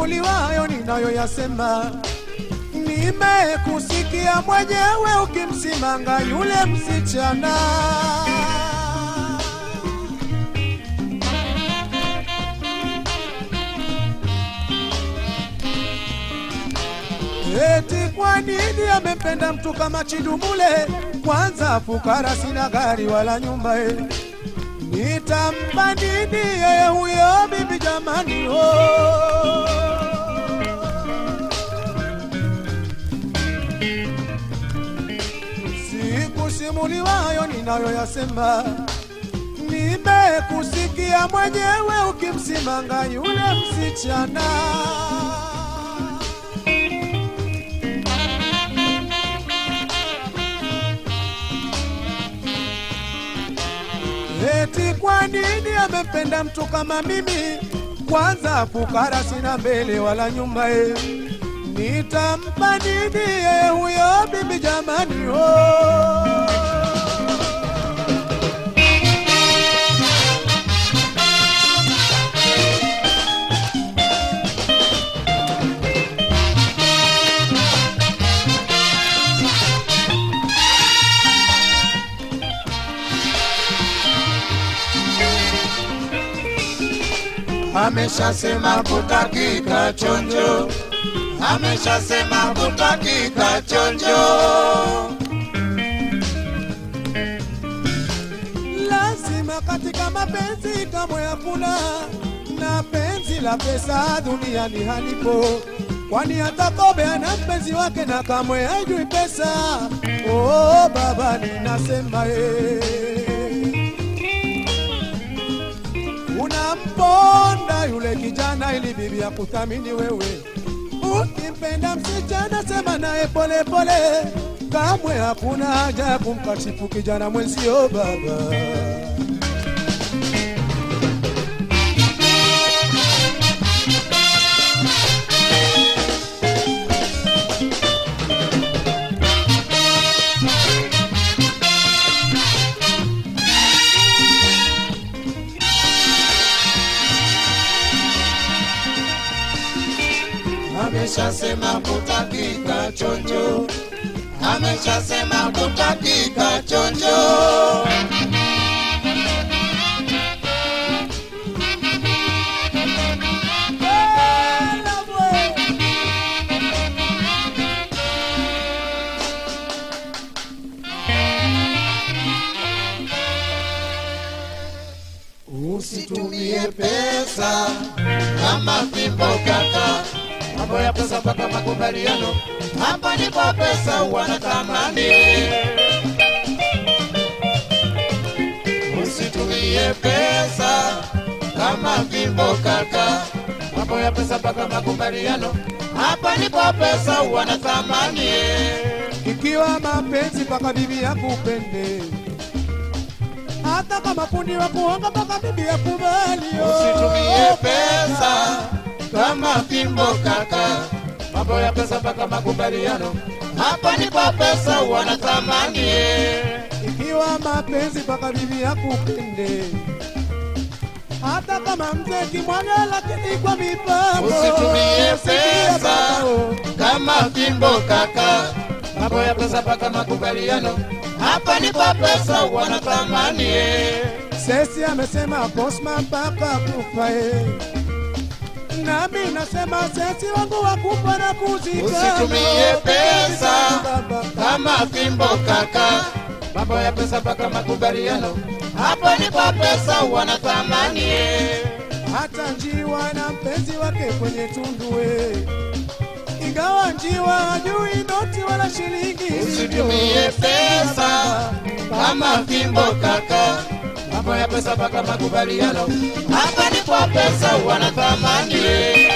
simuliwayo ninayoyasema nimekusikia mwenyewe ukimsimanga yule msichana eti kwa nini amempenda mtu kama Chidumule? Kwanza fukara, sina gari wala nyumba e. Nitampa nini yeye huyo bibi jamani? Oh. Sikusimuliwayo ninayoyasema, nimekusikia mwenyewe ukimsimanga yule msichana. Eti kwa nini amempenda mtu kama mimi? Kwanza fukara, sina mbele wala nyuma e. Nitampa nini yeye huyo bibi jamani? Oh. ameshasema kutakika chonjo, ameshasema kutakika chonjo. lazima katika mapenzi kamwe hakuna na penzi la pesa duniani halipo, kwani hata kobe ana mpenzi wake na kamwe hajui pesa. Oh, baba ninasema eh. Unamponda yule kijana ili bibi ya kuthamini wewe. Ukimpenda msichana sema naye pole pole, kamwe hakuna haja ya kumkashifu kijana mwenzio baba. ameshasema kutakika chonjo, ameshasema kutakika chonjo. Usitumie pesa kama fimbo kaka, mambo ya pesa mpaka makubaliano, hapa ndipo pesa wanatamani. Usitumie pesa kama fimbo kaka, mambo ya pesa mpaka makubaliano, hapa ndipo pesa wanatamani. Ikiwa mapenzi mpaka bibi yakupende, hata kama fundi wa kuonga mpaka bibi yakubali. oh. Usitumie pesa kama fimbo kaka, mambo ya pesa mpaka makubaliano, hapa ndipo pesa wanatamani. Ikiwa mapenzi mpaka bibi yakupende, hata kama mzee kimwaga, lakini kwa mipango. Usitumie Sikia pesa baba, oh. kama fimbo kaka, mambo ya pesa mpaka makubaliano, hapa ndipo pesa wanatamani. Sesi amesema Bosman mpaka kufa eh. Nami nasema sesi wangu wakufa na kuzika. Usitumie pesa Baba. kama fimbo kaka, mambo ya pesa mpaka makubaliano, hapa ndipo pesa wanatamani. hata njiwa na mpenzi wake kwenye tundu we. Ingawa njiwa hajui noti wala shilingi. Usitumie pesa kama fimbo kaka, mambo ya pesa mpaka makubaliano, hapa ndipo pesa wanatamani.